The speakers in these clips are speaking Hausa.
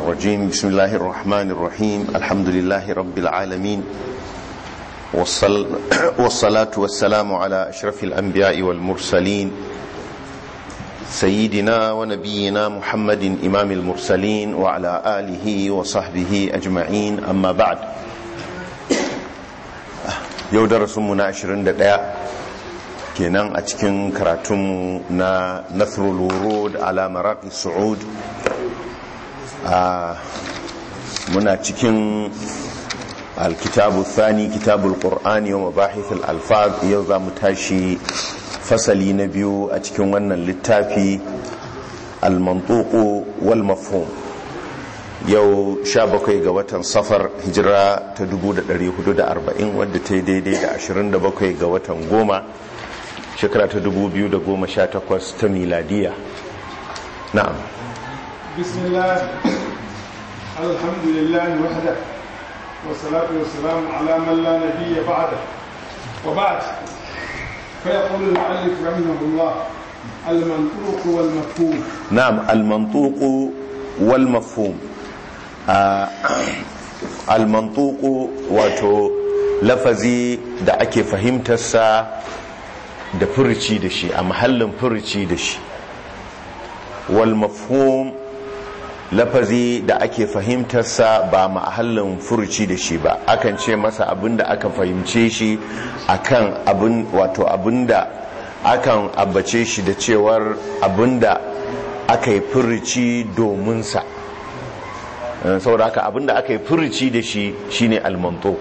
الرجيم بسم الله الرحمن الرحيم الحمد لله رب العالمين والصل... والصلاة والسلام على أشرف الأنبياء والمرسلين سيدنا ونبينا محمد إمام المرسلين وعلى آله وصحبه أجمعين أما بعد yau darasinmu na 21 kenan a cikin karatunmu na nasrul wurud ala maraqi su'ud muna cikin alkitabu thani kitabul qur'ani wa mabahith al-alfaz yau za mu tashi fasali na biyu a cikin wannan littafi al-mantuqu wal mafhum yau 17 ga watan safar hijira ta 1440 wadda ta yi daidai da 27 ga watan goma shekara ta 2018 ta miladiya na'am bismillah alhamdulillah wahda والصلاة والسلام على من لا نبي بعده وبعد فيقول المؤلف رحمه الله المنطوق والمفهوم نعم المنطوق والمفهوم almantuku wato lafazi da ake fahimtarsa da furici da shi a mahallin furici da shi wal mafhum lafazi da ake fahimtarsa ba mahallin furici da shi ba akan ce masa abinda aka fahimce shi akan abin wato abinda akan abbace shi da cewar abinda aka yi furici domin sa saboda haka abinda aka yi furici da shi shine almantok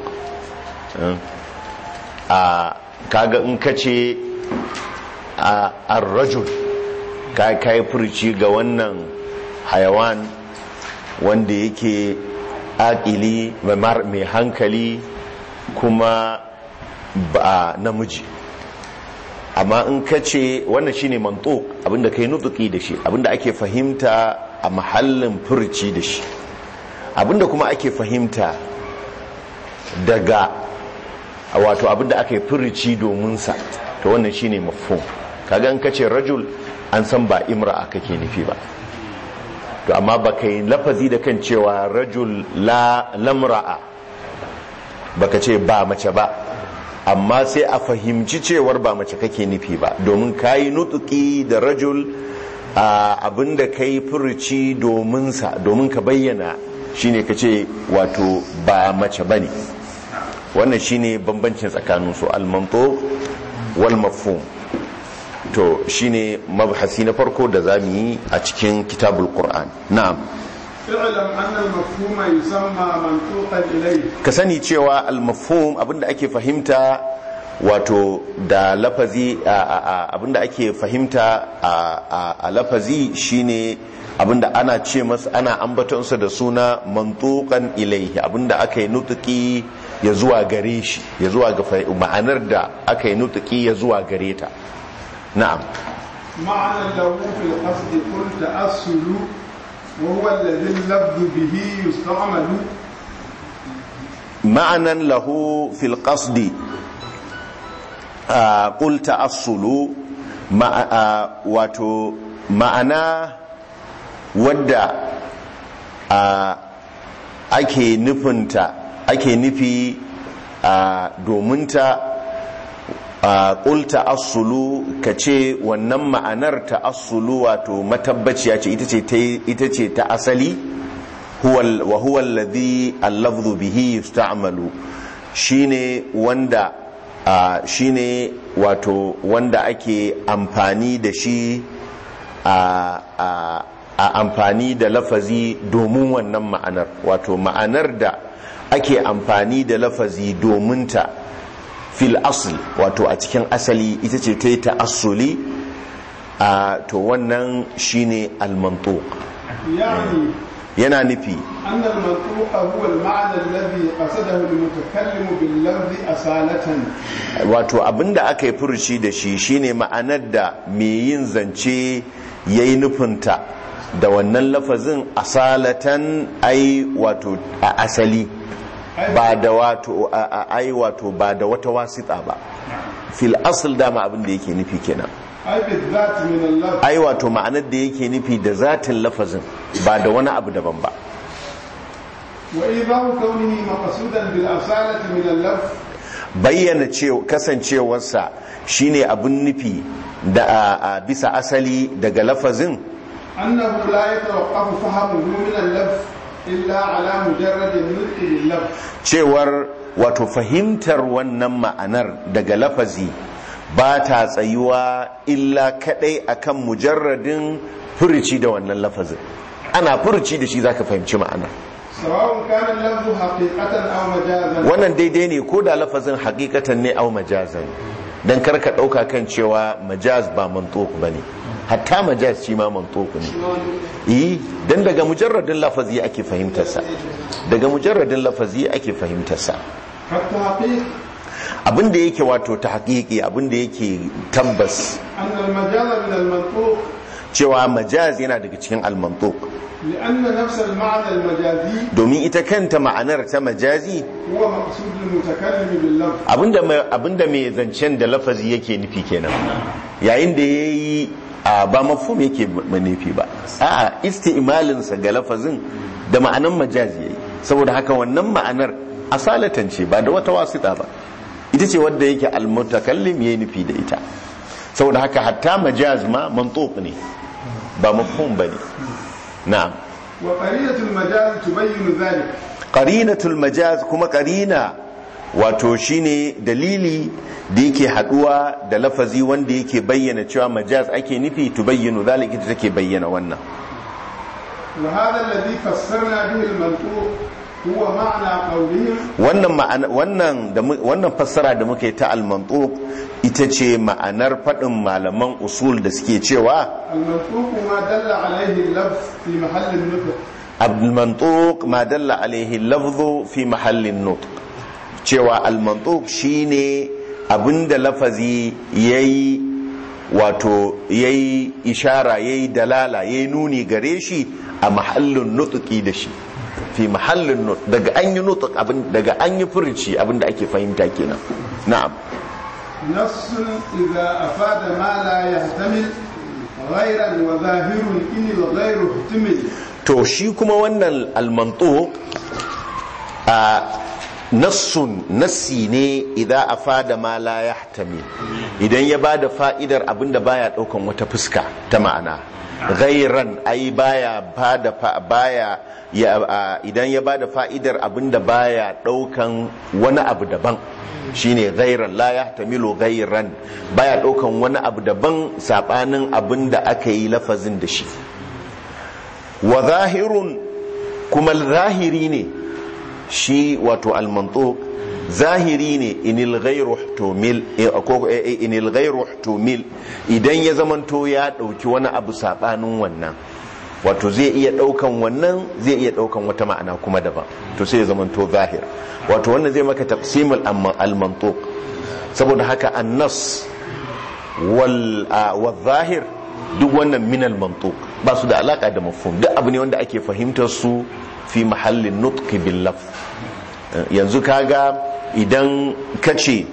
a kaga in ka ce a arrajul ka kai furici ga wannan hayawan wanda yake akili mai hankali kuma ba namiji amma in ka ce wannan shine mantok abinda kai nutuki da shi abinda ake fahimta a mahallin furici da shi abinda kuma ake fahimta daga wato abinda aka yi furici domin sa to wannan shine mafhum kaga in kace rajul an san ba imra'a kake nufi ba to amma baka yi lafazi da kan cewa rajul la lamra'a baka ce ba mace ba amma sai a fahimci cewar ba mace kake nufi ba domin kayi nutuki da rajul abinda kai furici domin sa domin ka bayyana shine ka ce wato ba mace ba ne wannan shine bambancin tsakanin su almanto wal mafhum to shine mabhasi na farko da zamu yi a cikin kitabul qur'an na'am اعلم أن المفهوم يسمى منطوقا إليه ka sani cewa al-mafhum abinda ake fahimta wato da lafazi abinda ake fahimta a lafazi shine abinda ana ce masa ana ambatonsa da suna mantukan ilaihi abinda aka yi nutuki ya zuwa gare shi ya zuwa ga ma'anar da aka yi nutuki ya zuwa gare ta na'am معنى له في القصد قل تأصل وهو الذي اللفظ به يستعمل ma'anan lahu fil qasdi qul ta'assulu wato ma'ana wadda ake nufinta ake nufi dominta ƙul ta'assulu ka ce wannan ma'anar ta'assulu wato matabbaciya ce ita ce ta asali wa huwa alladhi al-lafdhu bihi yusta'malu shine wanda shine wato wanda ake amfani da shi a amfani da lafazi domin wannan ma'anar wato ma'anar da ake amfani da lafazi domin ta fil asl wato a cikin asali ita ce ta yi ta'assuli a to wannan shine al-mantuq يعني yana nufi أن المنطوق هو المعنى الذي قصده المتكلم باللفظ أصالة wato abinda aka yi furuci da shi shine ma'anar da mai yin zance ya yi nufinta da wannan lafazin asalatan ai wato a asali ba da wato ai wato ba da wata wasita ba fil asl dama abin da yake nufi kenan ai bizat min Allah ai wato ma'anar da yake nufi da zatin lafazin ba da wani abu daban ba وإيضاح كونه مقصودا بالأصالة من اللفظ bayyana cewa kasancewarsa shine abin nufi da a, a bisa asali daga lafazin أنه لا يتوقف فهمه من اللفظ إلا على مجرد النطق باللفظ cewar wato fahimtar wannan ma'anar daga lafazi ba ta tsayuwa illa kadai akan mujarradin furuci da wannan lafazin ana furuci da shi zaka fahimci ma'anar سواء كان اللفظ حقيقة أو مجازا wannan daidai ne ko da lafazin hakikatan ne au majazan dan karka dauka kan cewa majaz ba mantuq bane hatta majaz shi ma mantuq ne eh dan daga mujarradin lafazi ake fahimtar sa daga mujarradin lafazi ake fahimtar sa فالتحقيق abinda yake wato ta haƙiƙi abinda yake tabbas أن المجاز من المنطوق cewa majaz yana daga cikin almantuq لأن نفس المعنى المجازي domin ita kanta ma'anar ta majazi هو مقصود المتكلم باللفظ abinda mai- abinda mai zancen da lafazi yake nufi kenan yayin da yayi a ba mafhum yake ma nufi ba a'a isti'malinsa ga lafazin da ma'anar majazi yayi saboda haka wannan ma'anar asalatan ce ba da wata wasita ba ita ce wadda yake almutakallim yayi nufi da ita saboda haka hatta majaz ma mantuq ne ba mafhum bane na'am وقرينة المجاز تبين ذلك qarinatul majaz kuma qarina wato shine dalili da yake haduwa da lafazi wanda yake bayyana cewa majaz ake nufi tubayyinu zalika ita take bayyana wannan وهذا الذي فسرنا به المنطوق هو معنى قولهم wannan ma'ana wannan da mu- wannan fassara da muke ta al-mantuq ita ce ma'anar fadin malaman usul da suke cewa المنطوق ما دل عليه اللفظ في محل النطق al-mantuq ma dalla alaihi lafzu fi mahallin nutq cewa al-mantuq shine abinda lafazi yayi wato yayi ishara yayi dalala yayi nuni gare shi a mahallin nutqi da shi fi mahallin nutq daga an yi nutq abin daga an yi furuci abinda ake fahimta kenan na'am نص إذا أفاد ما لا يحتمل غيرا وظاهر إن الغير احتمل to shi kuma wannan almanto a nassun nassi ne idan a fada ma la yahtami idan ya bada fa'idar abinda baya daukan wata fuska ta ma'ana ghairan ai baya bada fa baya ya a- idan ya bada fa'idar abinda baya daukan wani abu daban shine ghairan la yahtamilu ghairan baya daukan wani abu daban sabanin abinda aka yi lafazin da shi wa zahirun kuma zahiri ne shi wato almantuk zahiri ne inil ghairu ihtumil eh, ko eh, eh, inil ghairu ihtumil idan ya zamanto ya dauki wani abu sabanin wannan wato zai iya daukan wannan zai iya daukan wata ma'ana kuma daban to sai ya zamanto zahir wato wannan zai maka taqsimul amma- almantuk saboda haka annas wal ah, wal zahir duk wannan minal mantuq ba su da alaka da mafhum duk abu ne wanda ake fahimtar su fi mahallin nutqi bil lafz Eh, yanzu kaga idan kace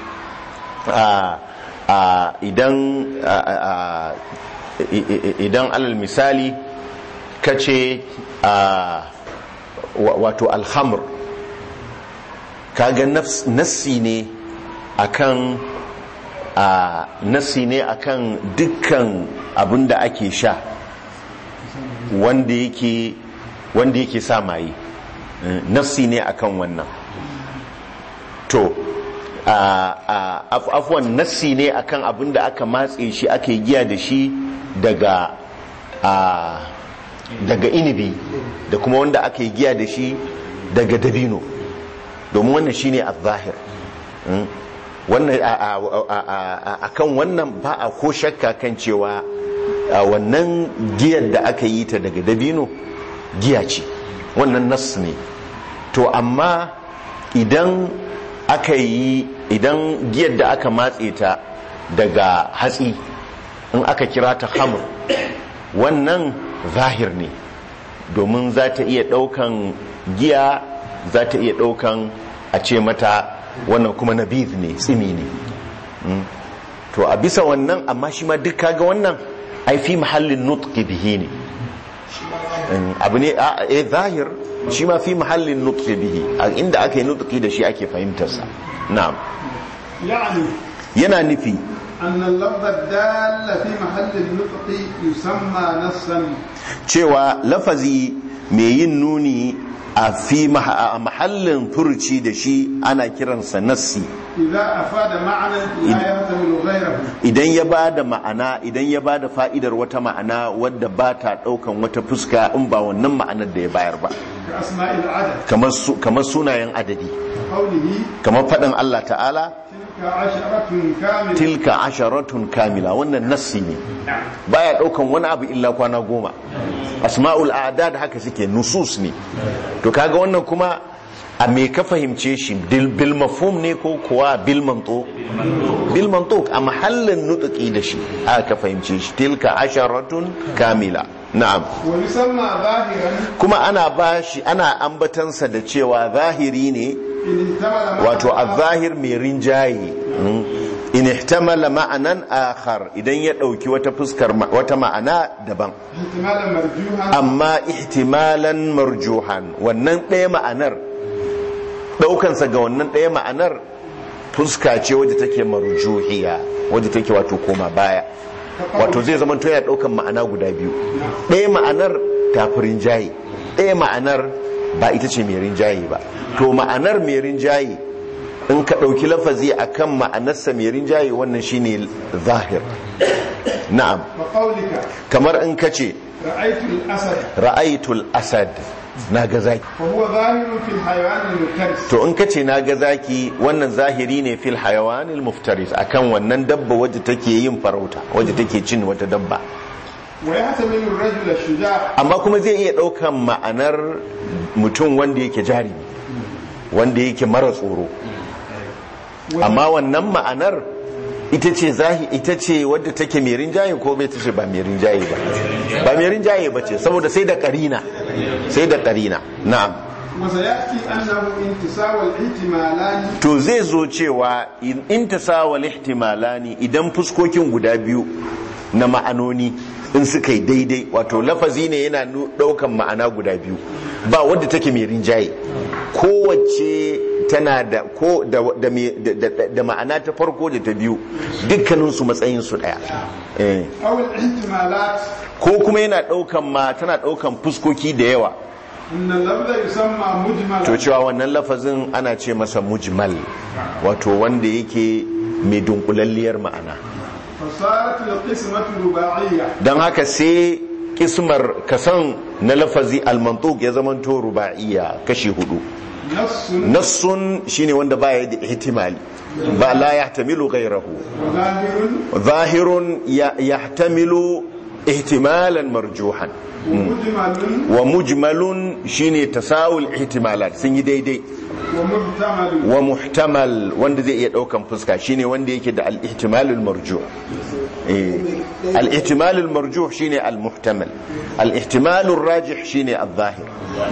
a a idan a, a, i- i- idan alal misali kace a wa- wato alhamr kaga nafs nassi ne akan a nasi ne akan dukkan abin da ake sha wanda yake wanda yake sa maye Eh, nasi ne akan wannan to a a af- afwan nasi ne akan abin da aka matse shi ake giya da shi daga a daga inibi da kuma wanda aka yi giya da shi daga dabino domin wannan shine az-zahir Mm. wannan a- a- a- a- a- a kan wannan ba a ko shakka kan cewa a wannan giyar da aka yi ta daga dabino giya ce wannan nas ne to amma idan aka yi idan giyar da aka matse ta daga hatsi in aka kira ta hamur wannan zahir ne domin za ta iya daukan giya za ta iya daukan a ce mata wannan kuma nabiz ne tsimi ne Mm. to a bisa wannan amma shi ma duk kaga wannan ai fi mahallin nutqi bihi ne In abu ne a eh, zahir shi ma fi mahallin nutqi bihi a inda aka yi nutqi da shi ake fahimtarsa na'am يعني yana nufi أن اللفظ الدال في محل النطق يسمى نصا cewa lafazi mai yin nuni a fi maha- a mahallin furci da shi ana kiransa nassi إذا أفاد معنى لا يحتمل غيره idan ya ba da ma'ana idan ya ba da fa'idar wata ma'ana wadda ba ta ɗaukan wata fuska in ba wannan ma'anar da ya bayar ba كأسماء العدد kamar su- kamar sunayen adadi قوله kamar faɗin Allah ta'ala تلك عشرة كاملة tilka asharatun kamila wannan nassi ne baya ɗaukan wani abu illa kwana goma asma'ul a'dad haka suke nusus ne to kaga wannan kuma a me ka fahimce shi bil bil mafhum ne ko kuwa bil mantuq bil mantuq a mahallin nutqi da shi aka fahimce shi tilka asharatun kamila na'am ويسمى ظاهرا kuma ana bashi ana ambatansa da cewa zahiri ne إن احتمل wato معنى al-zahir mai rinjaye mm. in ihtamala ma'anan akhar idan ya dauki wata fuskar ma- wata ma'ana daban احتمالا مرجوها amma ihtimalan marjuhan wannan ɗaya ma'anar ɗaukansa ga wannan ɗaya ma'anar fuska ce wadda take marjuhiya wadda take wato koma baya wato zai zama to yana ɗaukan ma'ana guda biyu ɗaya ma'anar tafi rinjaye ɗaya ma'anar ba ita ce mai rinjaye ba to ma'anar mai rinjaye in ka ɗauki lafazi akan ma'anarsa mai rinjaye wannan shine zahir na'am وقولك kamar in ka ce رأيت الأسد ra'aitul asad na ga zaki وهو ظاهر في الحيوان المفترس to in kace na ga zaki wannan zahiri ne fil hayawanil muftaris akan wannan dabba wadda take yin farauta wadda take cin wata dabba ويحتمل الرجل الشجاع amma kuma zai iya daukan ma'anar mutum wanda yake jari wanda yake mara tsoro amma wannan ma'anar ita ce zahi ita ce wadda take mai rinjaye ko bai ta ce ba mai rinjaye ba ba mai rinjaye ba ce saboda sai da karina sai da karina na'am وسيأتي أنه انتساء الاحتمالان to zai zo cewa in in tasawal ihtimalani idan fuskokin guda biyu na ma'anoni in suka yi daidai wato lafazi ne yana nu- daukan ma'ana guda biyu ba wadda take mai rinjaye kowace tana da ko da, da, me- da, da- da ma'ana ta farko da ta biyu dukkaninsu matsayinsu daya eh. أو الاحتمالات ko kuma yana daukan ma tana daukan fuskoki da yawa أن اللفظ يسمى مجملا to cewa wannan lafazin ana ce masa mujmal wato wanda yake mai dunkulalliyar ma'ana فصارت القسمة رباعية don haka sai kismar kasan na lafazi almantuk ya zamanto ruba'iyya kashi hudu نص nassun shine wanda baya da ihtimali ba la yahtamilu ghayrahu وظاهر zahirun ya- yahtamilu ihtimalan marjuhan ومجمل wa mujmalun shine tasawul ihtimalat sun yi daidai ومحتمل wa muhtamal wanda zai iya daukan fuska shine wanda yake da al-ihtimalul marjuh eh al-ihtimalul marjuh shine al-muhtamal al-ihtimalur rajih shine al-zahir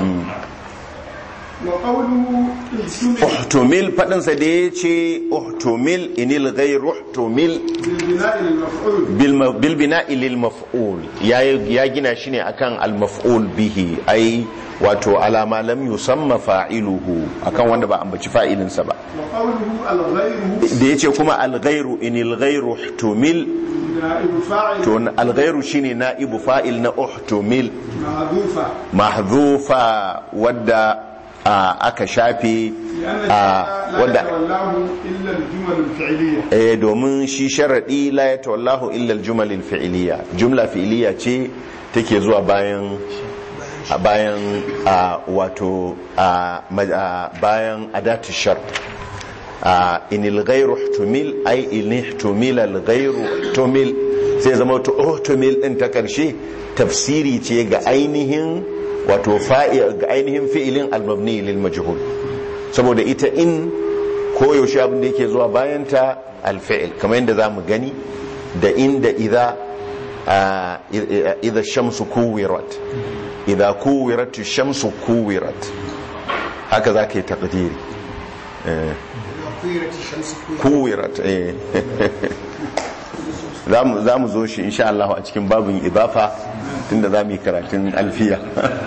وقوله احتمل uhtumil fadin sa da yace uhtumil inil ghayr uhtumil بالبناء للمفعول bil ma- bil bina'i lil maf'ul ya ya gina shi ne akan al maf'ul bihi ai wato alama lam yusamma fa'iluhu akan wanda ba ambaci fa'ilinsa ba وقوله الغير da yace kuma al ghayru inil ghayru uhtumil نائب فاعل to alghairu shine na'ibu fa'il na uhtumil محذوفة mahdhufa wadda a, aka shafe لأن a, الشيء لا wadda يتولاه إلا الجمل الفعلية eh domin shi sharadi la yatawallahu illa aljumal alfi'liya jumla fi'liya ce take zuwa bayan a bayan a, wato a, ma- a, bayan adatu shart a inil ghairu ihtumil ay in ihtumila al ghairu ihtumil sai zama to ihtumil din ta karshe tafsiri ce ga ainihin wato fa'i ga ainihin fi'ilin al mabni lil majhul saboda ita in koyaushe abin da yake zuwa bayanta al fi'il kamar yadda zamu gani da inda idza a, idza shamsu kuwirat idza kuwirat shamsu kuwirat haka zaka yi taqdiri كويرة الشمس كويرة kuwirat eh za mu zo shi insha Allah a cikin babin idafa tunda za mu yi karatun alfiya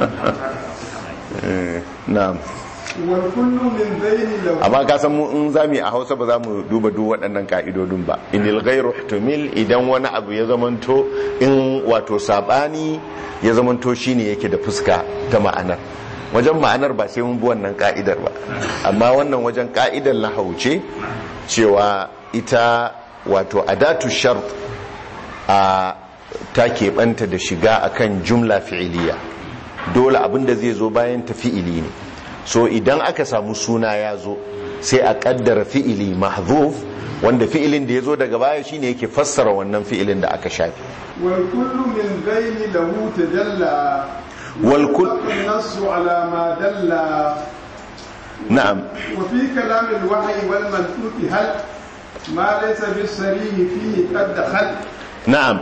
Eh, na'am والكل من ذين له amma ka san mu in za mu yi a hausa ba za mu duba duk waɗannan ka'idodin ba inil ghairu ihtimil idan wani abu ya zamanto in wato sabani ya zamanto shine yake da fuska ta ma'anar wajen ma'anar ba sai mun bi wannan ka'idar ba amma wannan wajen ka'idar lahauce cewa ita wato adatu shart a ta keɓanta da shiga akan jumla fi'iliya dole abinda zai zo bayan ta fi'ili ne so idan aka samu suna ya zo sai a kaddara fi'ili mahzuf wanda fi'ilin da ya zo daga baya shine yake fassara wannan fi'ilin da aka shafi والكل من ذين له تجلى والكل النص على ما دل na'am وفي كلام الوحي والمنطوق هل ما ليس بالصريح فيه قد دخل na'am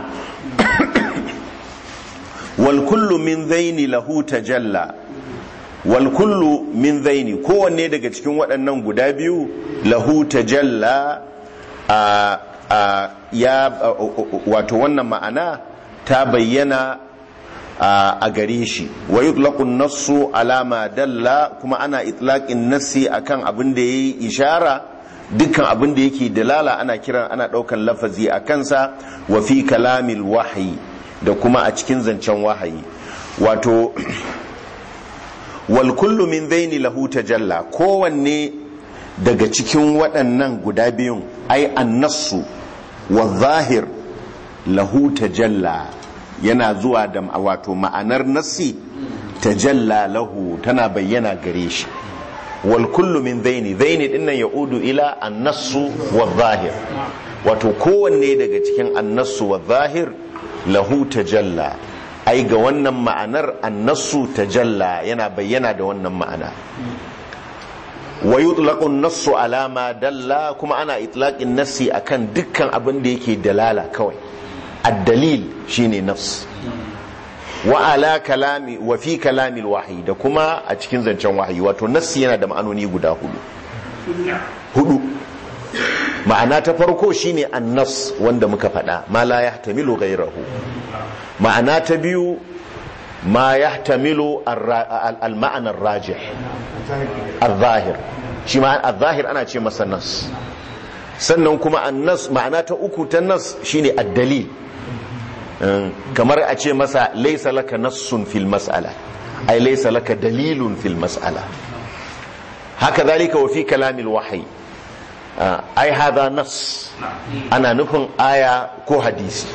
wal kullu min zaini lahu tajalla wal kullu min zaini kowanne daga cikin waɗannan guda biyu lahu tajalla a a ya wato wannan ma'ana ta bayyana a a gare shi wa yutlaqu an-nassu ala ma dalla kuma ana itlaqin nassi akan abin da yayi ishara dukkan abin da yake dalala ana kiran ana daukan lafazi a kansa wa fi kalamil wahyi da kuma a cikin zancen wahayi wato wal kullu min zaini lahu tajalla kowanne daga cikin waɗannan guda biyun ai annasu wa zahir lahu tajalla yana zuwa da wato ma'anar nassi tajalla lahu tana bayyana gare shi wal kullu min zaini zaini dinnan ya'udu ila annasu wa zahir wato kowanne daga cikin annasu wa zahir lahu tajalla ai ga wannan ma'anar annasu tajalla yana bayyana da wannan ma'ana wa yutlaqu an-nassu ala ma dalla kuma ana itlaqin nassi akan dukkan abin da yake dalala kawai ad-dalil shine nafs wa ala kalami wa fi kalami al-wahyi da kuma a cikin zancen wahayi wato nassi yana da ma'anoni guda hudu hudu ma'ana ta farko shine an-nass wanda muka faɗa ma la yahtamilu ghayrahu ma'ana ta biyu ma yahtamilu al-ma'ana ar-rajih al-zahir shi ma al-zahir ana ce masa nas sannan kuma an-nas ma'ana ta uku ta nas shine ad-dalil kamar a ce masa laysa laka nassun fil mas'ala ay laysa laka dalilun fil mas'ala haka zalika wa fi kalamil wahyi ai hada nas ana nufin aya ko hadisi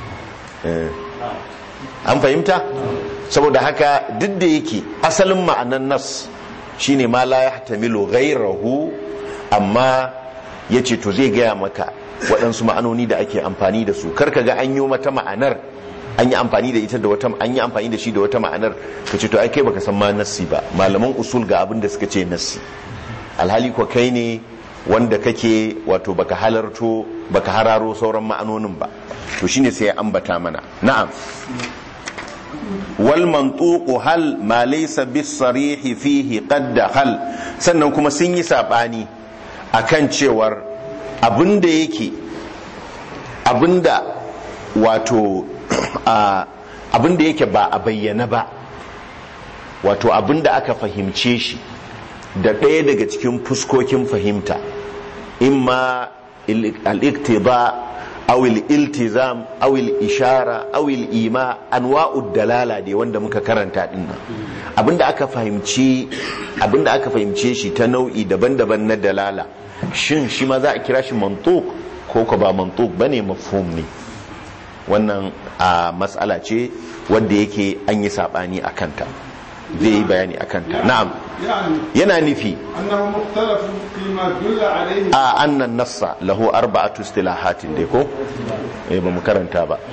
an fahimta saboda haka duk da yake asalin ma'anan nas shine ma la yahtamilu ghayrahu amma yace to zai gaya maka waɗansu ma'anoni da ake amfani da su karka ga an yi mata ma'anar an yi amfani da ita da wata an yi amfani da shi da wata ma'anar ka ce to ai kai baka san ma nassi ba malaman usul ga abin da suka ce nassi alhali ko kai ne wanda kake wato baka halarto baka hararo sauran ma'anonin ba to shine sai ya ambata mana na'am wal mantuqu hal ma laysa bis sarihi fihi qad hal sannan kuma sun yi sabani akan cewar abinda yake abinda wato abinda yake ba a bayyana ba wato abinda aka fahimce shi da ɗaya daga cikin fuskokin fahimta imma al-iktiba aw al-iltizam aw al-ishara aw al-ima anwa'ud dalala dai wanda muka karanta din nan abinda aka fahimci abinda aka fahimce shi ta nau'i daban-daban na dalala shin shi ma za a kira shi mantuq ko ko ba mantuq bane mafhum ne wannan a matsala ce wanda yake an yi sabani akan ta zai yi bayani akan ta na'am yana nufi a annan nassa lahu arba'atu istilahatin dai ko eh ba mu karanta ba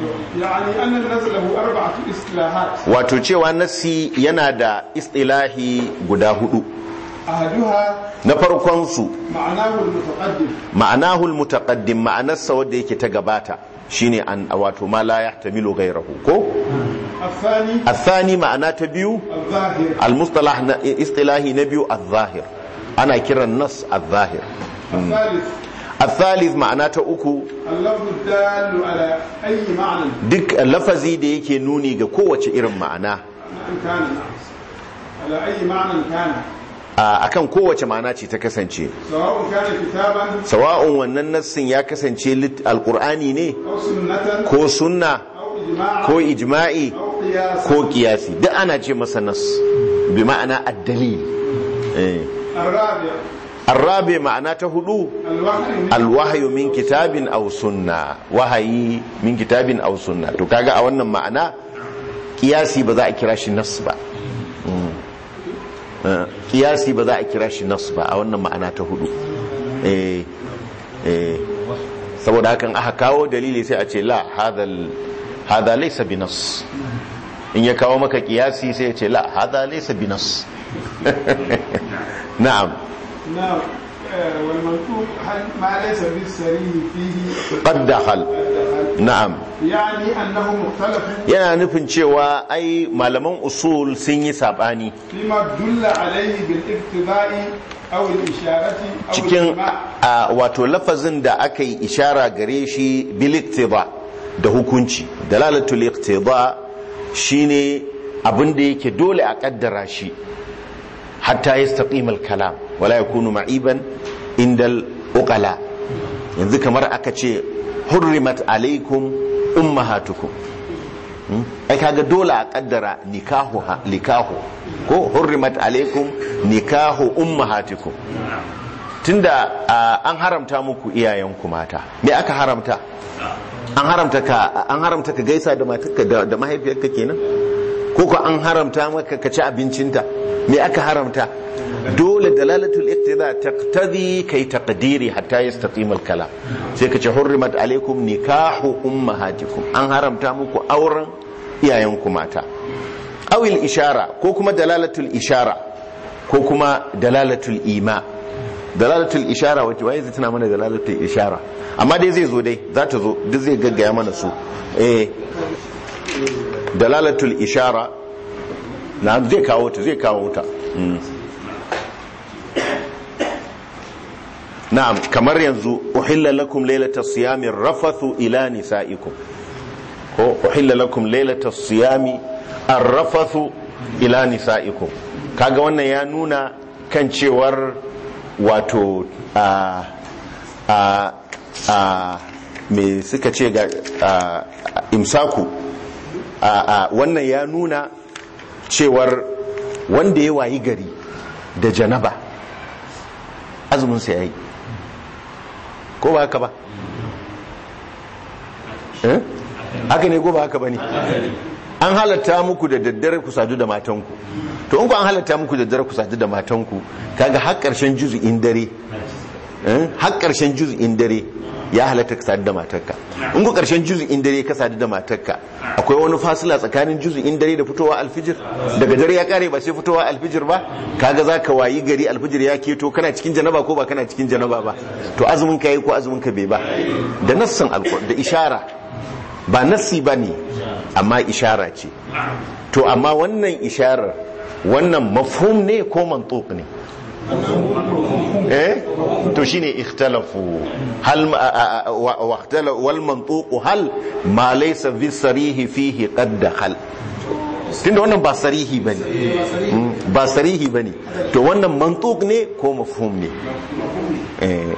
wato cewa nassi yana da istilahi guda hudu na farkon su ma'anahu almutaqaddim ma'anarsa wanda yake ta gabata shine an wato ma la yahtamilu ghayrahu ko الثاني الثاني معناه تبيو الظاهر المصطلح ن- اصطلاحي نبيو الظاهر انا كرا النص الظاهر الثالث الثالث ma'ana ta uku اللفظ الدال على أي معنى duk lafazi da yake nuni ga kowace irin ma'ana أن كان نعم على أي معنى كان a akan kowace ma'ana ce ta kasance سواء كان كتابا sawa'un wannan nassin ya kasance lit- alqur'ani ne أو سنة ko sunna أو إجماعا ko ijma'i أو قياسا ko kiyasi duk ana ce masa nas bi ma'ana ad-dalil eh الرابع الرابع ma'ana ta hudu الوحي alwahyu min kitabin aw sunna wahayi min kitabin aw sunna to kaga a wannan ma'ana kiyasi ba za a kira shi nas ba Mm. Eh, kiyasi ba za a kira shi nas ba a wannan ma'ana ta hudu eh eh saboda hakan aka kawo dalili sai a ce la hadal hada laysa bi nas in ya kawo maka kiyasi sai ya ce la hada laysa bi nas na'am نعم آه، والمنطوق هل ما ليس بالسري فيه qad dakhal الدخل. na'am يعني أنه مختلف yana nufin cewa ai malaman usul sun yi sabani فيما دل عليه بالاقتضاء أو الإشارة أو cikin الإجماع a, wato lafazin da aka yi ishara gare shi bil iqtida da hukunci dalalatul iqtida shine abin da yake dole a kaddara shi hatta yastaqim al kalam wala yakunu ma'iban indal uqala yanzu kamar aka ce hurrimat alaikum ummahatukum Hmm? ai kaga dole a kaddara nikahu ha- nikahu ko hurrimat alaikum nikahu ummahatikum tunda ah, an haramta muku iyayenku mata me aka haramta an haramta ka an haramta ka gaisa da matarka da, da mahaifiyarka kenan ko ko an haramta maka ka ci abincinta me aka haramta dole dalalatul iqtida taqtadi kai taqdiri hatta yastaqim al kalam sai ka ce hurrimat alaikum nikahu ummahatikum an haramta muku auren iyayenku mata awil ishara ko kuma dalalatul ishara ko kuma dalalatul ima dalalatul ishara wace waye zai tana mana dalalatul ishara amma dai zai zo dai za ta zo duk zai gaggaya mana su eh dalalatul ishara na zai kawo ta zai kawo ta Mm. na'am kamar yanzu uhilla lakum lailatas siyami rafathu ila nisaikum ko uhilla lakum lailatas siyami arrafathu ila nisaikum kaga wannan ya nuna kan cewar wato a a a me suka ce ga a, imsaku a, a wannan ya nuna cewar wanda ya wayi gari da janaba azumin sa yayi ko ba haka ba eh haka ne ko ba haka ba ne an halatta muku da daddare ku sadu da matanku to in ku an halatta muku da daddare ku sadu da matanku kaga har karshen juz'in dare eh har karshen juz'in dare ya halatta ka sadu da matarka in ku karshen juz'in dare ka sadu da matarka akwai wani fasila tsakanin juz'in dare da fitowa alfijir daga dare ya kare ba sai fitowa alfijir ba kaga zaka wayi gari alfijir ya keto kana cikin janaba ko ba kana cikin janaba ba to azumin ka yi ko azumin ka bai ba da nassan alqur'ani da ishara ba nassi ba ne amma ishara ce to amma wannan isharar wannan mafhum ne ko mantuq ne eh to shine ikhtalafu hal wa ikhtala wal mantuq hal ma laysa fi sarihi fihi qad dakhal tunda wannan ba sarihi bane Mm, ba sarihi bane to wannan mantuq ne ko mafhum ne eh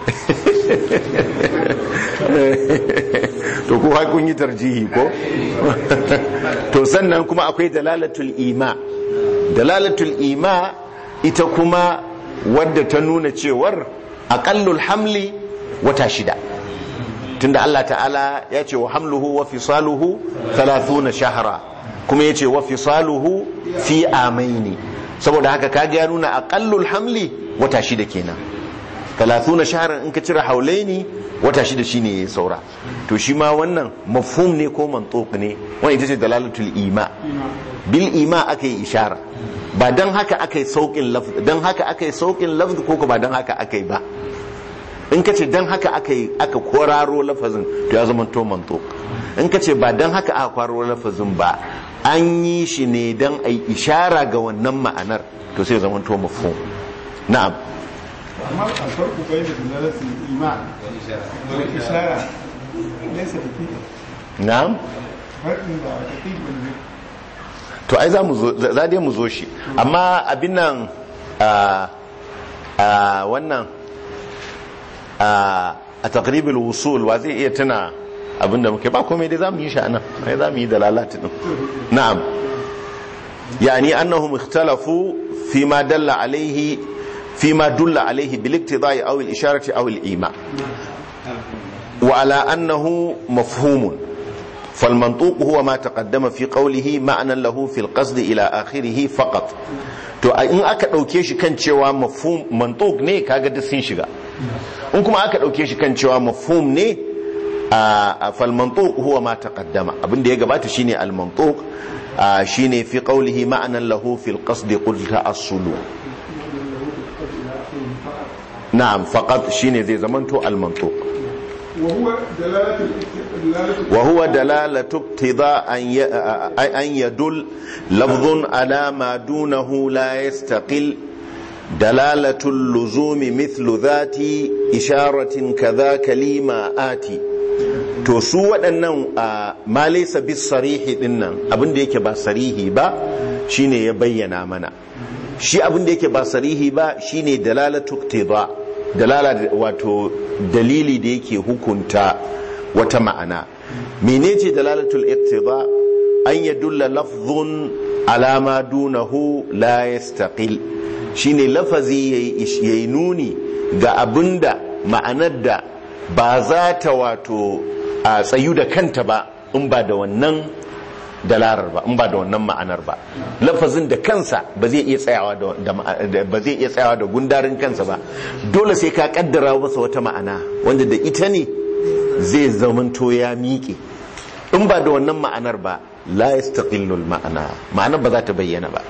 to ko har kun yi tarjihi ko to sannan kuma akwai dalalatul ima dalalatul ima ita kuma wadda ta nuna cewar aqallul hamli wata shida tunda Allah ta'ala ya ce wa hamluhu wa fisaluhu 30 shahra kuma ya ce wa fisaluhu fi amaini saboda haka kaga ya nuna aqallul hamli wata shida kenan 30 shahran in ka cire haulaini wata shida shine ya saura to shi ma wannan mafhum ne ko mantuq ne wannan ita ce dalalatul ima bil ima aka yi ishara ba dan haka aka yi saukin lafz dan haka aka yi saukin lafz ko ba dan haka aka yi ba in ka ce dan haka aka yi aka kwararo lafazin to ya zama to mantuq in ka ce ba dan haka aka kwararo lafazin ba an yi shi ne dan ai ishara ga wannan ma'anar to sai ya zama to mafhum na'am أما الفرق بين دلالة الإيمان والإشارة ليس دقيقا na'am فرق دقيق بالذكر to ai za mu zo za dai mu zo shi amma abin nan a a wannan a a taqribul wusul wa zai iya tuna abinda muke ba komai dai za mu yi shi anan ai za mu yi dalalati din na'am yani annahum ikhtalafu fi ma dalla alaihi fi ma dulla alaihi bil iqtida'i aw al isharati aw al ima wa ala annahu mafhumun فالمنطوق هو ما تقدم في قوله معنى له في القصد إلى آخره فقط to in aka ɗauke shi kan cewa mafhum mantuk ne kaga duk sun shiga in kuma aka ɗauke shi kan cewa mafhum ne a fal mantuk huwa ma taqaddama abinda ya gabata shine al mantuk shine fi qawlihi ma'anan lahu fil qasd qul ta'assulu na'am faqat shine zai zamanto al mantuk وهو دلالة دلالة وهو دلالة اقتضاء أن ي- أن يدل لفظ على ما دونه لا يستقل دلالة اللزوم مثل ذات إشارة كذا كلمة آتي to su waɗannan a ma laysa bis sarihi dinnan abin da yake ba sarihi ba shine ya bayyana mana shi abin da yake ba sarihi ba shine dalalatu iqtida dalala da- wato dalili da yake hukunta wata ma'ana menece dalalatul iqtida an yadulla lafzun ala ma dunahu la yastaqil shine lafazi yayi ish- yayi nuni ga abinda ma'anar da ba za ta wato a tsayu da kanta ba in ba da wannan dalarar ba in ba da wannan ma'anar ba lafazin da kansa ba zai iya tsayawa da da ma'a- da- ba zai iya tsayawa da gundarin kansa ba dole sai ka kaddara masa wata ma'ana wanda da ita ne zai zamanto ya miƙe in ba da wannan ma'anar ba la yastaqillu ma'ana ma'anar ba za ta bayyana ba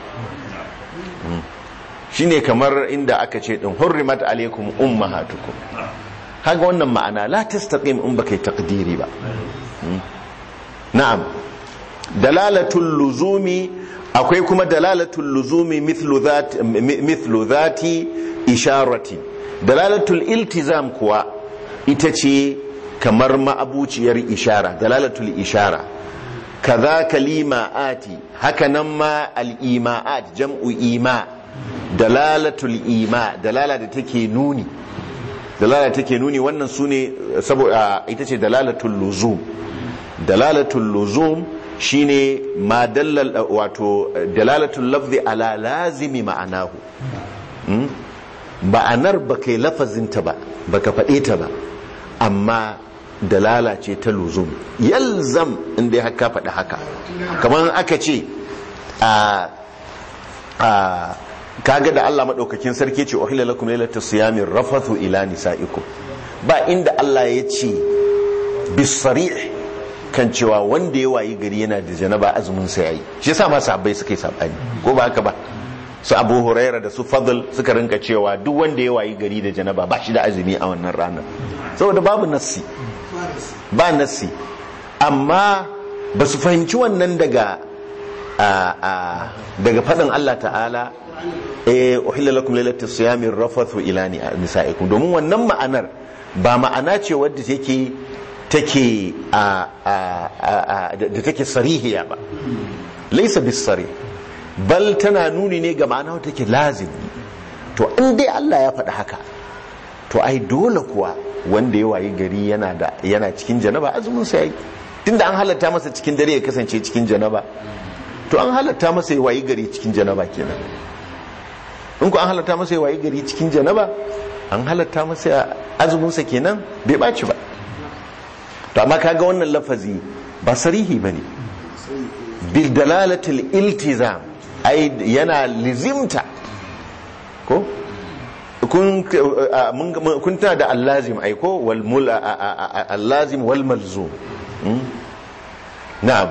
Mm. shine kamar inda aka ce din hurrimat alaikum ummahatukum kaga wannan ma'ana la tastaqim in baka yi taqdiri ba Mm. na'am dalalatul luzumi akwai kuma dalalatul luzumi mithlu dhati mithlu dhati isharati dalalatul iltizam kuwa ita ce kamar ma'abuciyar ishara dalalatul ishara kaza kalima'ati haka nan ma al-ima'at jam'u ima dalalatul ima dalala da take nuni dalala da take nuni wannan sune saboda ita ce dalalatul luzum dalalatul luzum shine ma dallal wato dalalatul lafzi ala lazimi ma'anahu Hmm? ma'anar ba kai lafazinta ba baka faɗe ta ba amma dalala ce ta luzum yalzam inda ya haka faɗi haka kamar aka ce a a kaga da Allah maɗaukakin sarki ce ohila lakum lailata siyamin rafathu ila nisaikum ba inda Allah ya ce bisarih kan cewa wanda ya wayi gari yana da janaba azumin sa yayi shi yasa ma sahabbai suka yi sabani ko ba haka ba su Abu Huraira da su Fadl suka rinka cewa duk wanda ya wayi gari da janaba ba shi da azumi a wannan ranar saboda babu nassi ba nassi amma ba su fahimci wannan daga a- a- daga faɗin Allah ta'ala eh uhilla lakum lailatul siyami rafathu ila ni- nisaikum domin wannan ma'anar ba ma'ana ce wadda take take a a a da take sarihiya ba laysa bis sarih bal tana nuni ne ga ma'ana wadda take lazimi to in dai Allah ya faɗi haka to ai dole kuwa wanda ya wayi gari yana da yana cikin janaba azumin sa yayi tunda an halatta masa cikin dare ya kasance cikin janaba to an halatta masa ya wayi gari cikin janaba kenan in ku an halatta masa ya wayi gari cikin janaba an halatta masa azumin sa kenan bai baci ba to amma kaga wannan lafazi ba sarihi bane bil dalalatil iltizam ai yana lizimta ko kun a, mun- mun- kun tana da allazim ai ko wal mul a- a- a- allazim wal malzum Hmm? na'am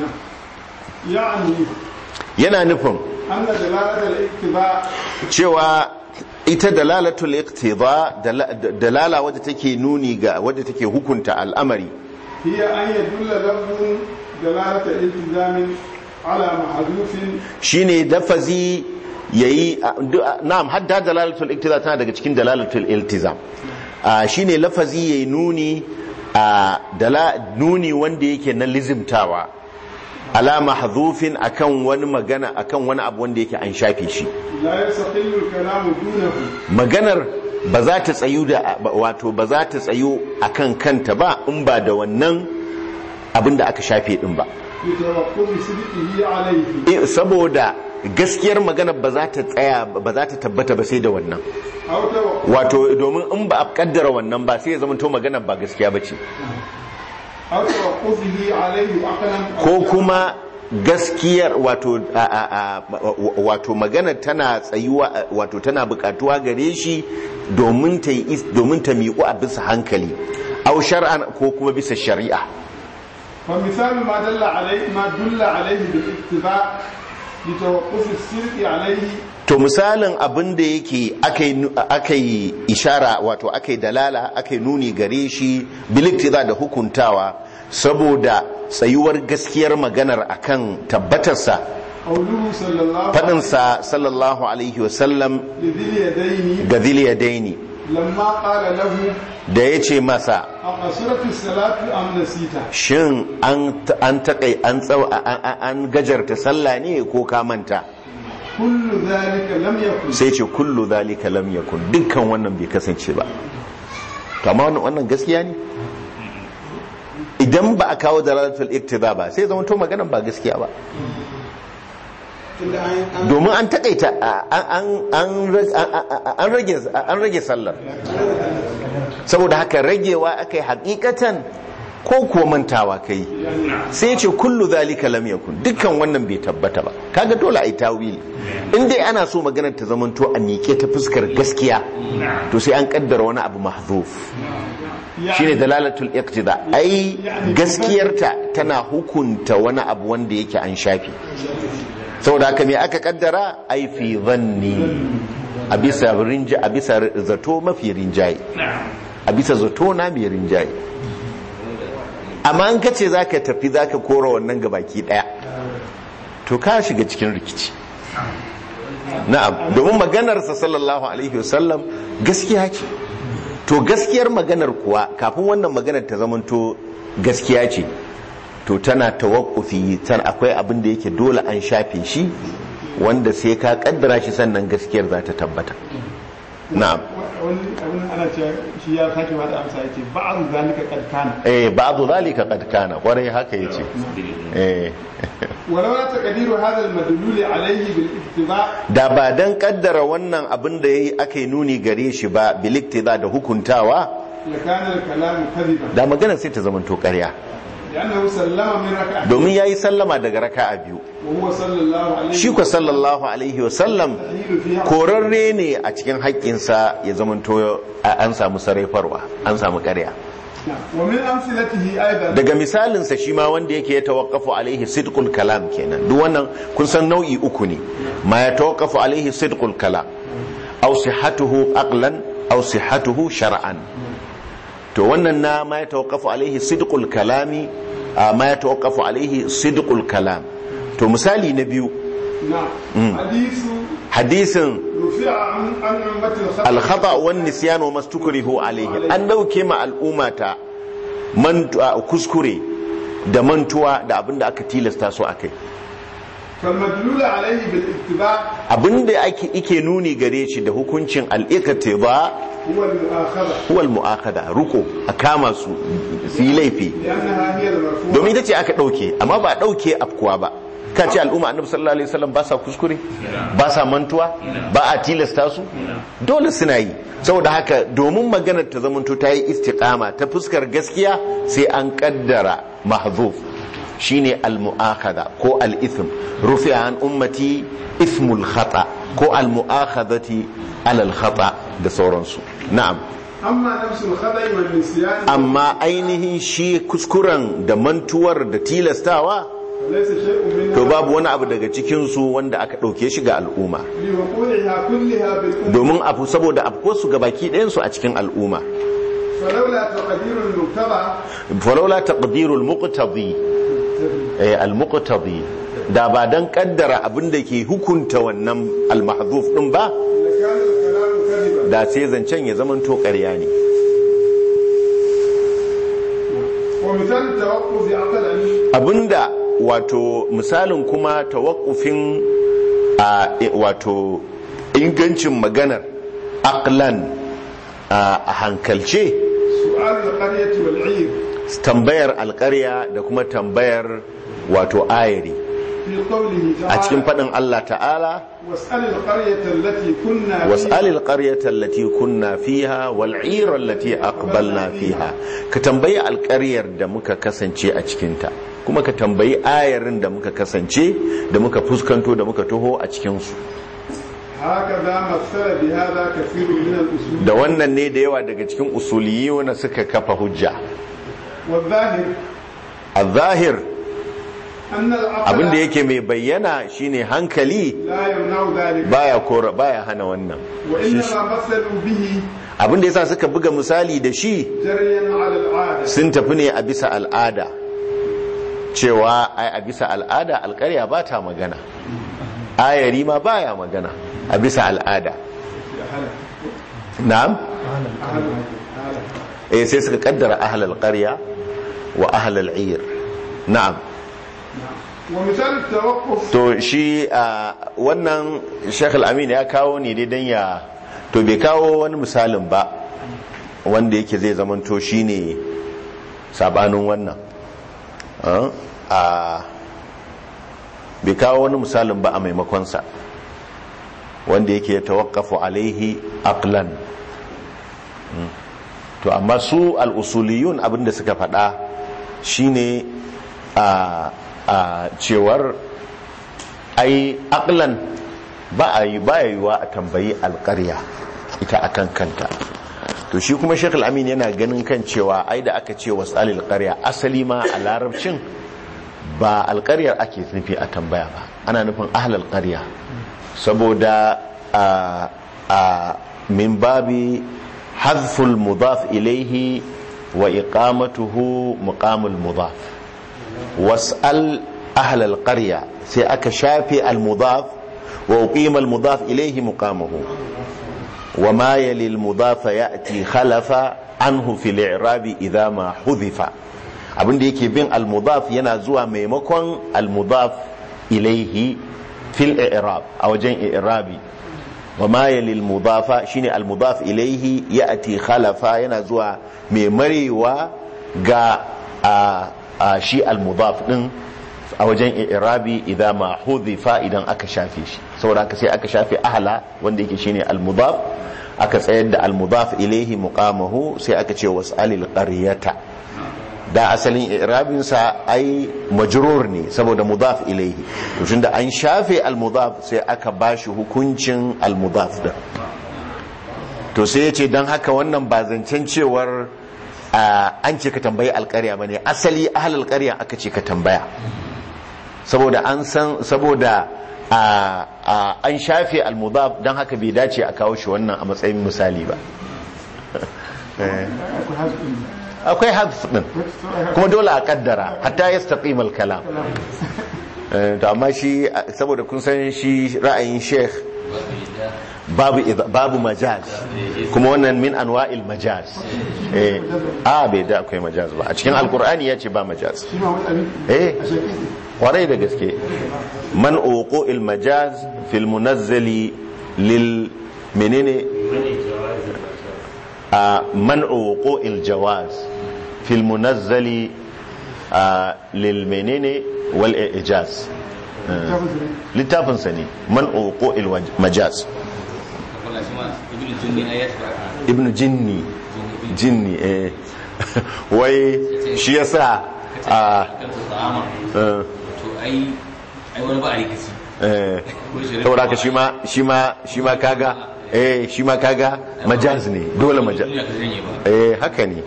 يعني yana nufin أن دلالة الاقتضاء cewa ita dalalatul iqtida dala- dalala wadda take nuni ga wadda take hukunta al'amari هي أن يدل لفظ دلالة التزام على محذوف shine dafazi yayi na'am hadda dalalatul iktizam tana daga cikin dalalatul iltizam shine lafazi yayi nuni dala nuni wanda yake na lizimtawa ala mahdhufin akan wani magana akan wani abu wanda yake an shafe shi la yastaqillu al-kalamu dunahu maganar ba za ta tsayu da wato ba za ta tsayu akan kanta ba in ba da wannan abin da aka shafe din ba bitawaqqufi sidqihi alayhi saboda gaskiyar magana ba za ta tsaya ba za ta tabbata ba sai da wannan aw tawaqquf wato domin in ba a kaddara wannan ba sai ya zama to magana ba gaskiya ba ce aw tawaqqufihi alayhi aqlan ko kuma gaskiyar wato wato magana tana tsayuwa wato tana bukatuwa gare shi domin ta domin ta miƙu a bisa hankali aw shar'an ko kuma bisa shari'a fa misalu ma dalla alayhi ma dulla alayhi bil ittiba bi tawaqquf as-sirqi alayhi to misalin abin da yake aka yi ishara wato aka yi dalala aka yi nuni gare shi biliktiza da hukuntawa saboda tsayuwar gaskiyar maganar akan tabbatarsa qawluhu sallallahu faɗinsa sallallahu alaihi wasallam lidhil yadaini ga ziliyadaini lamma qala lahu da ya ce masa aqsuratu as-salatu am nasita shin an taƙai an tsaw an gajarta sallah ne ko ka manta kullu dhalika lam yakun sai ce kullu zalika lam yakun dukkan wannan bai kasance ba to amma wannan wannan gaskiya ne idan ba a kawo dalalatul iktiba ba sai zama to maganan ba gaskiya ba domin an takaita an rage sallar saboda haka ragewa aka yi hakikatan ko kuwa mantawa kai sai ce kullu zalika lam yakun dukkan wannan bai tabbata ba kaga dole ai tawili in dai ana so maganar ta zamanto a miƙe ta fuskar gaskiya to sai an kaddara wani abu mahzuf shine dalalatul iqtida ai gaskiyarta tana hukunta wani abu wanda yake an shafi saboda haka me aka kaddara ai fi dhanni a bisa rinja a bisa zato mafi rinjaye a bisa zato na mai rinjaye amma an kace zaka tafi zaka kora wannan gabaki daya to ka shiga cikin rikici na'am domin maganarsa sallallahu alaihi wasallam gaskiya ce to gaskiyar maganar kuwa kafin wannan maganar ta zamanto gaskiya ce to tana tawakkufi tan akwai abin da yake dole an shafe shi wanda sai ka kaddara shi sannan gaskiyar za ta tabbata na'am wani abin ana cewa shi ya sake bada amsa yake ba'd zalika qad kana eh ba'du zalika qad kana kwarai haka yace eh walau la taqdiru hadha al-madlul alayhi bil ittiba da ba dan kaddara wannan abin da yayi aka nuni gare shi ba bil iktiza da hukuntawa la kana al-kalam kadiban da maganar sai ta zamanto ƙarya لأنه سلم من ركعة domin yayi sallama daga raka'a biyu وهو صلى الله عليه shi ko sallallahu alaihi wasallam يستحيل فيها korarre ne a cikin haƙƙinsa ya zamanto an samu sarrafarwa an samu ƙarya نعم. ومن أمثلته أيضا daga misalinsa shi ma wanda yake ya tawakkafu alaihi sidqul kalam kenan duk wannan kun san nau'i uku ne ma ya tawakkafu alaihi sidqul kalam aw sihhatuhu aqlan aw sihhatuhu shar'an to wannan na ma ya tawakkafu alaihi sidqul kalami a ma ya tawakkafu alaihi sidqul kalam to misali na biyu نعم حديث hadisin رفع عن عن أمة الخلق alkhata wan nisyan wa mastukrihu alaihi an dauke ma al'ummata mantuwa kuskure da mantuwa da abinda aka tilasta su akai فالمدلول عليه بالاتباع abinda ake ike nuni gare shi da hukuncin al-iktiba هو المؤاخذة huwa al-mu'akhadha ruko a kama su su yi laifi لأنها هي المرفوعة domin ita ce aka dauke amma ba a dauke afkuwa ba ka ce al'umma annabi sallallahu alaihi wasallam ba sa kuskure ba sa mantuwa ba a tilasta su dole suna yi saboda haka domin maganar ta zamanto ta yi istiqama ta fuskar gaskiya sai an kaddara mahzuf shine al-mu'akhadha ko al-ithm rufi'a an ummati ismul khata ko al-mu'akhadhati ala al-khata da sauransu na'am أما نفس الخطأ والنسيان amma ainihin shi kuskuren da mantuwar da tilastawa ليس شيء منها to babu wani abu daga cikinsu wanda aka ɗauke shi ga al'umma لوقوعها كلها بالأمة domin abu saboda afkuwarsu ga baki ɗayansu a cikin al'umma فلولا تقدير المقتضى falaula taqdirul muqtadi eh al-muqtadi da ba dan kaddara abin da ke hukunta wannan al-mahdhuf din ba لكان الكلام كذبا da sai zancen ya zaman to ƙarya ne ومثال التوقف عقلا abinda wato misalin kuma tawakkufin a wato ingancin maganar aqlan a hankalce سؤال القرية والعير tambayar alƙarya da kuma tambayar wato ayari في قوله a cikin تعالى faɗin Allah ta'ala واسأل القرية التي كنا واسأل القرية التي كنا فيها والعير التي أقبلنا فيها كتنبي القرية da muka kasance a cikinta kuma ka tambayi ayarin da muka kasance da muka fuskanto da muka taho a cikinsu هكذا مثل بهذا كثير من الأصول da wannan ne da yawa daga cikin usuliyuna suka kafa hujja والظاهر al-zahir أن العقل abinda yake mai bayyana shine hankali لا يمنع ذلك baya kora baya hana wannan وإنما مثلوا به abinda yasa suka buga misali da shi جريا على العادة sun tafi ne a bisa al'ada cewa ai a bisa al'ada alƙarya ba ta magana ayari ma baya magana a bisa al'ada na'am eh sai suka kaddara ahlal qarya wa ahlal ir na'am ومثال التوقف to shi a wannan Sheikh Al-Amin ya kawo ne dai dan ya to bai kawo wani misalin ba wanda yake zai zamanto shine sabanin wannan a bai kawo wani misalin ba a maimakonsa wanda yake tawakkafu alaihi aqlan Mm. to amma su al-usuliyun abinda suka faɗa shine a a cewar ai aqlan ba a yi ba yiwa a tambayi alƙarya ita akan kanta to shi kuma shekul amin yana ganin kan cewa ai da aka ce wasu alƙarya asali ma a larabcin ba alƙaryar ake nufi a tambaya ba ana nufin ahlal ƙarya saboda a a min babi hazful mudaf ilaihi wa iqamatuhu muqamul mudaf was'al ahlal qarya sai aka shafe al mudaf wa uqima al mudaf ilaihi muqamahu wa ma yali al mudaf ya'ti khalafa anhu fil i'rab idha ma hudifa abinda yake bin al mudaf yana zuwa maimakon al mudaf ilaihi fil i'rab a wajen i'rabi wa ma yalil mudafa shine al mudaf ilaihi ya'ti khalafa yana zuwa mai marewa ga a, a shi al mudaf din a wajen i'rabi idan ma hudifa idan aka shafe shi saboda haka sai aka shafe ahla wanda yake shine al mudaf aka tsayar da al mudaf ilaihi muqamahu sai aka ce was'alil qaryata da asalin irabinsa ai majrur ne saboda mudaf ilaihi to tunda an shafe al-mudaf sai aka bashi hukuncin al-mudaf din to sai yace dan haka wannan ba zancen cewar an ce ka tambayi alƙarya bane asali ahlul ƙarya aka ce ka tambaya saboda an san saboda an shafe al-mudaf dan haka bai dace a kawo shi wannan a matsayin misali ba akwai hadf din kuma dole a kaddara hatta yastaqim al-kalam to amma shi saboda kun san shi ra'ayin sheikh babu babu majaz kuma wannan min anwa'il majaz eh a bai da akwai majaz ba a cikin alqur'ani yace ba majaz eh kwarai da gaske man uqu majaz fil munazzali lil menene منع وقوع الجواز في المنزل للمنين والإعجاز littafin sa ne man uqu majaz ibn jinni jinni eh wai shi yasa a to ai ai wani ba a rikici eh saboda ka shi ma shi ma shi ma kaga eh shi ma kaga majaz ne dole majaz eh haka ne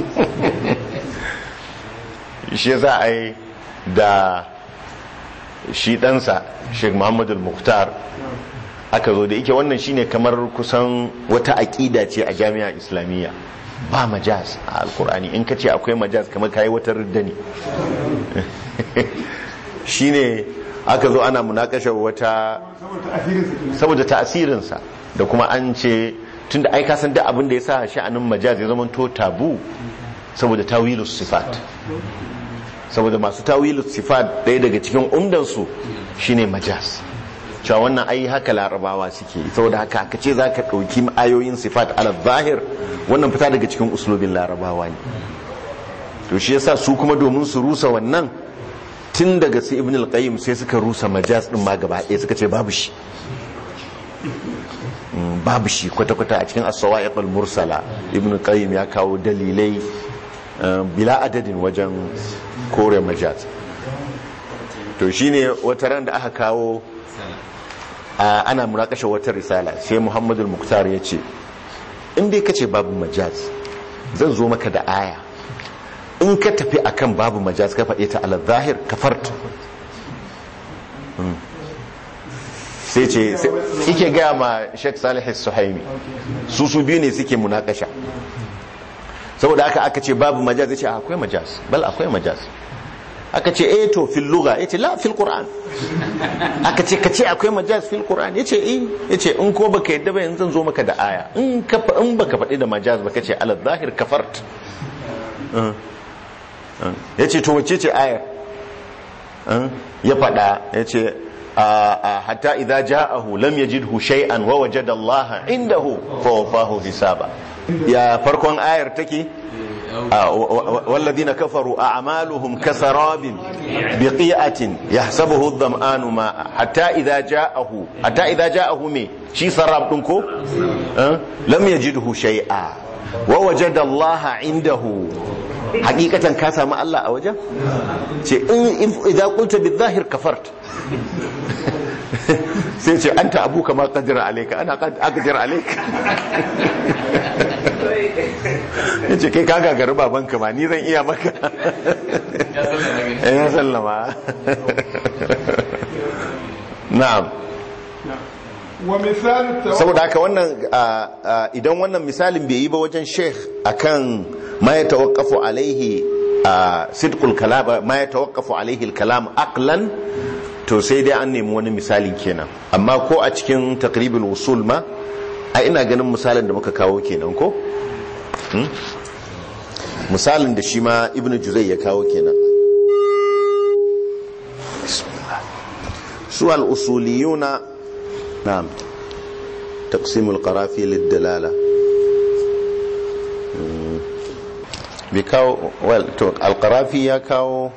shi yasa ai da shi ɗansa sheikh muhammad al-mukhtar aka zo da yake wannan shine kamar kusan wata aƙida ce a jami'a islamiyya ba majaz a alkur'ani in ka ce akwai majaz kamar kayi wata ridda ne shine aka zo ana munakashar wata saboda asirinsa kenan saboda ta'asirinsa da kuma an ce tunda ai ka san duk abin da ya sa sha'anin majaz ya zama to tabu saboda tawilus sifat saboda masu tawilus sifat ɗaya daga cikin umdansu shine majaz cewa wannan ai haka larabawa suke saboda haka aka ce za ka ɗauki ayoyin sifat ala zahir wannan fita daga cikin uslubin larabawa ne to shi yasa su kuma domin su rusa wannan tun daga su ibn al-qayyim sai suka rusa majaz din ma gaba ɗaya suka ce babu shi Mm, babu shi kwata-kwata a cikin as-sawa'iq al-mursala ibn al-qayyim ya kawo dalilai uh, bila adadin wajen kore majaz to shine wata ran da aka kawo a ana munakashe wata risala sai muhammadul muktar ya ce in dai kace babu majaz zan zo maka da aya in ka tafi akan babu majaz ka faɗe ta ala zahir kafart Mm. sai ce sai- ike gaya ma sheikh salih suhaimi su su biyu ne suke munakasha saboda haka aka ce babu majaz ya ce akwai majaz bal akwai majaz aka ce eh to fil lugha yace la fil qur'an aka ce kace akwai majaz fil qur'an yace eh yace in ko baka yadda ba yanzu zan zo maka da aya in ka fa- in baka faɗi da majaz baka ce ala zahir kafart Uh, uh. yace to wacce ce ayar Uh, ya faɗa yace a- a hatta idza ja'ahu lam yajidhu shay'an wa wajada Allah indahu fa wafahu hisaba ya farkon ayar take آه، و- و- والذين كفروا أعمالهم كسراب بقيعة يحسبه الظمآن ماء حتى إذا جاءه حتى إذا جاءه مي شي سراب دنكو أه؟ لم يجده شيئا ووجد الله عنده حقيقة كاسا مع الله أوجه شيء إن- إذا قلت بالظاهر كفرت sai ce an ta abu kama kadira alaika ana kadira alaika ya ce kai kaga gari babanka ma ni zan iya maka ya sallama na'am wa misal tawakkul saboda haka wannan ah, ah, idan wannan misalin bai yi ba wajen sheikh akan ma ya tawaqqafu alaihi ah, sidqul kalam ma ya tawaqqafu alaihi al-kalam aqlan to sai dai an nemi wani misalin kenan amma ko a cikin taqribul usul ma a ina ganin misalin da muka kawo kenan ko Hmm? misalin da shi ma ibnu juzai ya kawo kenan su al-usuliyuna na'am taqsimul qarafi lid-dalala Hmm. bi kawo well to al-qarafi ya kawo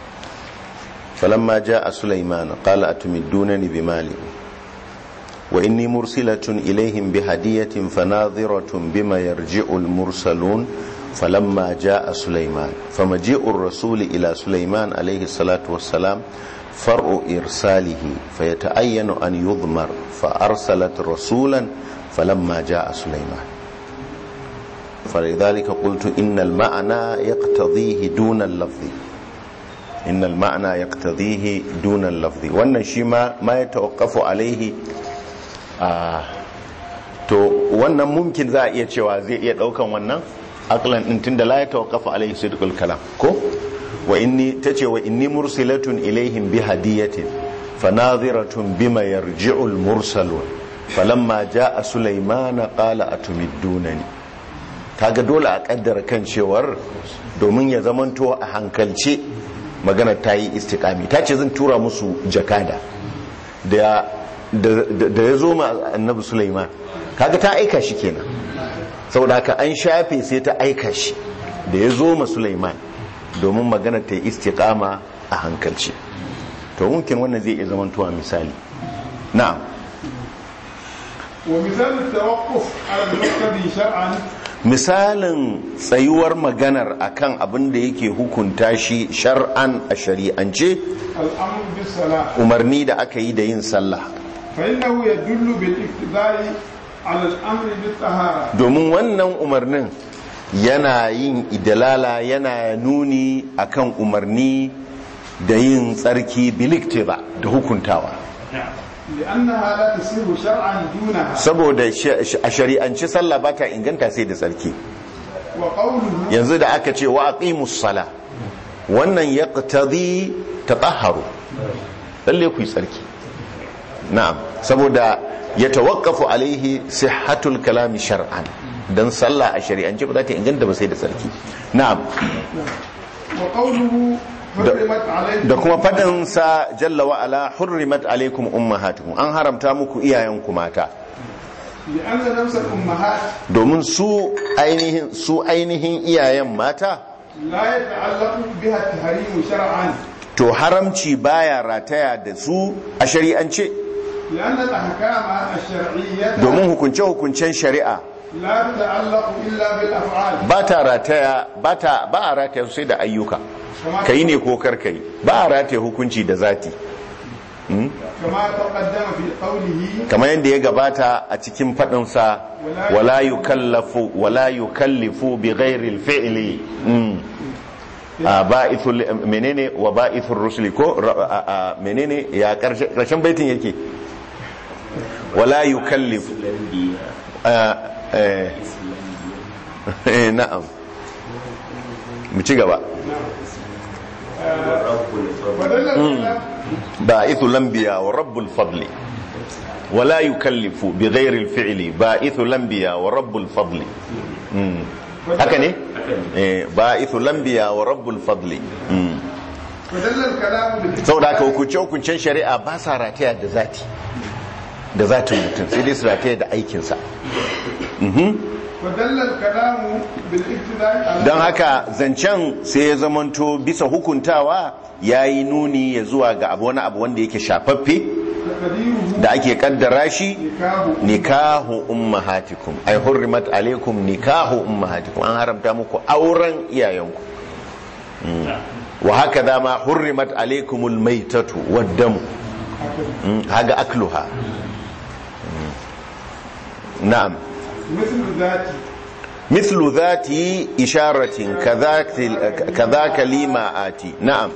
فلما جاء سليمان قال أتمدونني بمال وإني مرسلة إليهم بهدية فناظرة بما يرجع المرسلون فلما جاء سليمان فمجيء الرسول إلى سليمان عليه الصلاة والسلام فرع إرساله فيتأين أن يضمر فأرسلت رسولا فلما جاء سليمان فلذلك قلت إن المعنى يقتضيه دون اللفظ إن المعنى يقتضيه دون اللفظ وأن شيء ما يتوقف عليه آه to wannan mumkin za a iya cewa zai iya daukan wannan aklan din tunda la ya tawaqqafa alaihi sidqul kalam ko wa inni tace wa inni mursilatun ilaihim bi hadiyatin fanadhiratun bima yarji'u al mursalun falamma jaa sulaymana qala atumiddunani kaga dole a kaddara kan cewar domin ya zamanto a hankalce magana ta yi istikami ta ce zan tura musu jakada da da ya zo ma annabi Sulaiman kaga ta aika shi kenan saboda haka an shafe sai ta aika shi da ya zo ma Sulaiman domin magana ta yi istiqama a hankalci to mumkin wannan zai iya zamantowa misali na'am ومثال التوقف على المقتضي شرعا misalin tsayuwar maganar akan abin da yake hukunta shi shar'an a shari'ance الأمر بالصلاة umarni da aka yi da yin sallah فإنه يدل بالاقتداء على الأمر بالطهارة domin wannan umarnin yana yin idalala yana nuni akan umarni da yin tsarki biliktiba da hukuntawa لأنها لا تصير شرعا دونها saboda sh- a shari'ance sallah ba ta inganta sai da tsarki وقوله yanzu da aka ce wa aqimus sala wannan yaqtadi tatahharu lalle ku yi tsarki na'am saboda ya tawaqqafu alaihi sihhatul kalami shar'an dan sallah a shari'ance ba za ta inganta ba sai da tsarki na'am وقوله حرمت عليكم da kuma fadin sa jalla wa ala hurrimat alaikum ummahatukum an haramta muku iyayenku mata لأن نفس الأمهات domin su ainihin su ainihin iyayen mata لا يتعلق بها التحريم شرعا to haramci baya rataya da su a shari'ance لأن الأحكام الشرعية domin hukunce-hukuncen shari'a لا تتعلق إلا بالأفعال ba ta rataya ba ta ba a rataya sai da ayyuka كما kai ne ko kar kai ba a rataya hukunci da zati كما تقدم في قوله kamar yadda ya gabata a cikin faɗinsa wala yukallafu wala yukallifu bi ghairi al-fi'li mm. a ba'ithul menene wa ba'ithur rusuli ko ra- a- a- menene ya karshe- karshen baitin yake wala yukallifu a- eh, eh, na'am mu ci gaba ودل الكلام باعث الانبياء ورب الفضل ولا يكلف بغير الفعل باعث الانبياء ورب الفضل مم. haka ne eh ba'ithu lambiya wa rabbul fadli mm. ودل الكلام بالاتفاق saboda haka hukunce hukuncen shari'a ba sa rataya da zati da zatin mutum sai dai su rataya da aikinsa ودل الكلام بالابتداء على don haka zancen sai ya zamanto bisa hukuntawa ya yi nuni ya zuwa ga abu wani abu wanda yake shafaffe تقديره da ake kaddara shi نكاه nikahu ummahatikum ay hurrimat alaikum nikahu ummahatikum an haramta muku auren iyayenku Mm. wa haka dama hurrimat alaikumul maitatu waddamu Mm, haga akluha Mm. na'am مثل ذات مثل ذات إشارة كذاك كذاك لما آتي نعم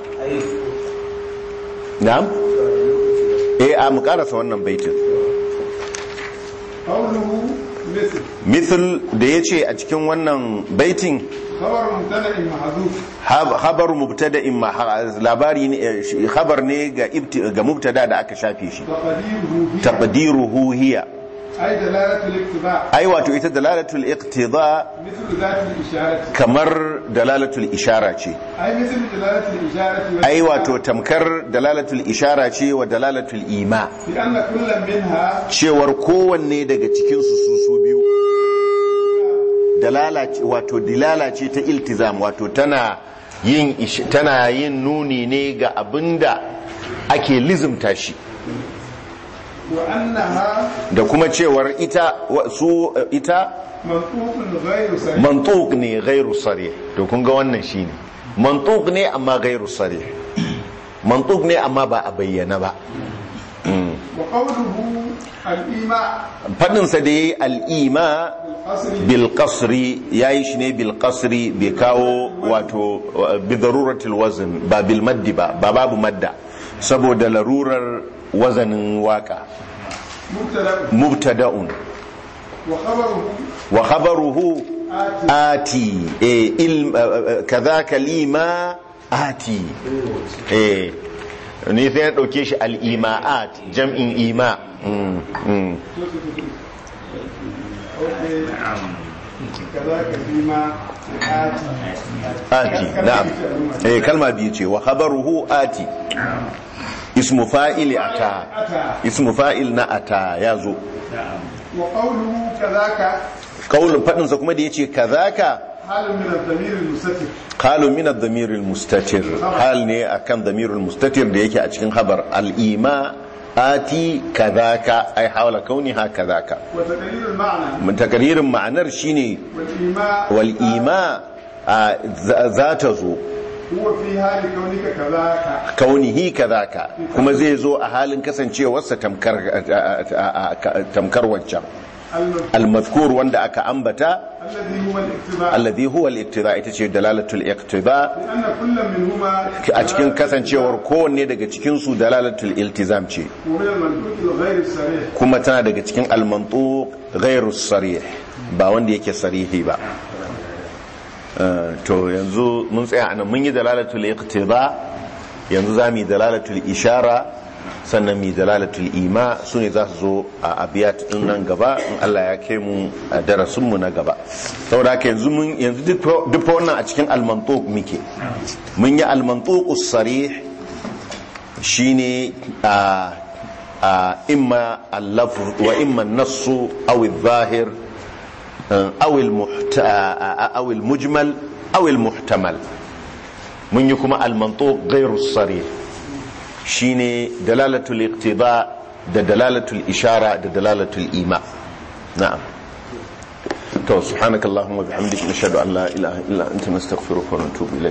نعم eh a mu karasa wannan baitin قوله مثل misal da ya ce a cikin wannan baitin خبر مبتدا محذوف hab- khabar mubtada'in ma labari ne eh, shi- khabar ne ga ibti- ga mubtada da aka shafe shi تقديره هي taqdiruhu hiya أي دلالة الاقتضاء ai wato ita dalalatul iqtida مثل ذات الإشارة kamar dalalatul ishara ce أي مثل دلالة الإشارة ai wato tamkar dalalatul ishara ce wa dalalatul ima لأن كل منها cewar kowanne daga cikin su su su biyu dalala ce- wato dilala ce ta iltizam wato tana yin ish- tana yin nuni ne ga abinda ake lizimta shi وأنها da kuma cewar ita wa- su eh, ita منطوق غير صريح mantuq ne ghairu sarih to kun ga wannan shine mantuq ne amma ghairu sarih mantuq ne amma ba a bayyana ba وقوله الإيماء fadin sa da yayi al-ima الأصل bil qasri yayi shi ne bil qasri bai kawo wato bi daruratil wazn ba bil maddi ba ba babu madda saboda larurar wazanin waka مبتدأ mubtada'un وخبره wa khabaruhu آتي ati eh, il kadhaka lima ati eh ni sai na dauke shi al-ima'at jam'in ima mm, mm. أوكي. كذاك فيما آتي ati na'am eh kalma biyu ce wa khabaruhu ati ismu fa'ili ata أتى ismu fa'il na ata yazo وقوله كذاك kaulin fadin sa kuma da yace kadhaka حال من الضمير المستتر qalu min ad-damir al-mustatir hal ne akan damir al-mustatir da yake a cikin khabar al-ima ati kadhaka ay hawla kauniha kadhaka وتقرير المعنى mun takririn ma'anar shine والإيماء wal ima a, za za ta zo هو في حال كونك كذاك kaunihi kadhaka kuma zai zo a halin kasancewarsa tamkar a- a- a- tamkar wancan المذكور al-mazkur wanda aka ambata الذي هو الاقتضاء alladhi huwa al-iqtida ita ce dalalatul iqtida لأن كل منهما a cikin kasancewar kowanne daga cikin su dalalatul iltizam ce ومن المنطوق الغير الصريح kuma tana daga cikin al-mantuq ghairu sarih ba wanda yake sarihi ba Uh, to yanzu mun tsaya anan mun yi dalalatul iqtida yanzu za mu yi dalalatul ishara sannan mu yi dalalatul ima su ne za su zo a abiyat din nan gaba in Allah ya kai mu a darasin mu na gaba saboda haka yanzu mun yanzu duk duk wannan a cikin al-mantuq muke mun yi al-mantuqus sarih shine a a imma al-lafz wa imma an-nass aw adh-dhahir أو المحت... أو المجمل أو المحتمل من يكون المنطوق غير الصريح شيني دلالة الاقتضاء ده دلالة الإشارة ده دلالة الإيماء نعم تو سبحانك اللهم وبحمدك نشهد أن لا إله إلا أنت نستغفرك ونتوب إليك